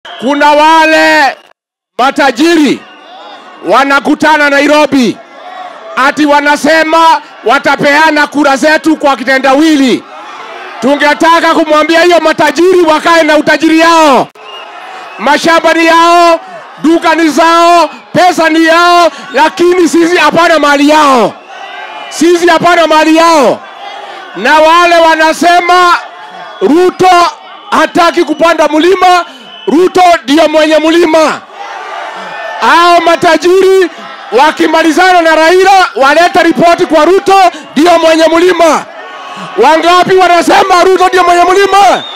Kuna wale matajiri wanakutana Nairobi, ati wanasema watapeana kura zetu kwa kitendawili. Tungetaka kumwambia hiyo matajiri wakae na utajiri yao, mashamba ni yao, duka ni zao, pesa ni yao, lakini sisi hapana mali yao, sisi hapana mali yao. Na wale wanasema Ruto hataki kupanda mlima, Ruto ndio mwenye mlima. Hao matajiri wakimalizana na Raila waleta ripoti kwa Ruto ndio mwenye mlima. Wangapi wanasema Ruto ndio mwenye mlima?